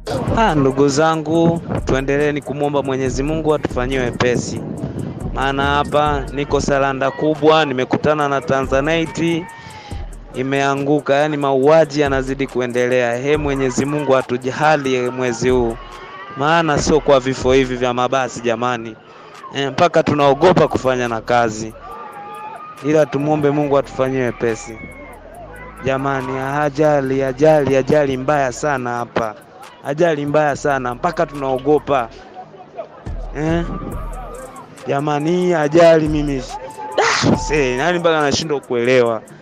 Ah, ndugu zangu, tuendeleeni kumwomba Mwenyezi Mungu atufanyie wepesi, maana hapa niko salanda kubwa, nimekutana na Tanzanite imeanguka, yaani mauaji yanazidi kuendelea. He, Mwenyezi Mungu atujali mwezi huu, maana sio kwa vifo hivi vya mabasi jamani, e, mpaka tunaogopa kufanya na kazi, ila tumwombe Mungu atufanyie wepesi jamani. Ajali, ajali, ajali mbaya sana hapa ajali mbaya sana mpaka tunaogopa eh? Jamani, hii ajali mimi ah, nani mpaka nashindwa kuelewa.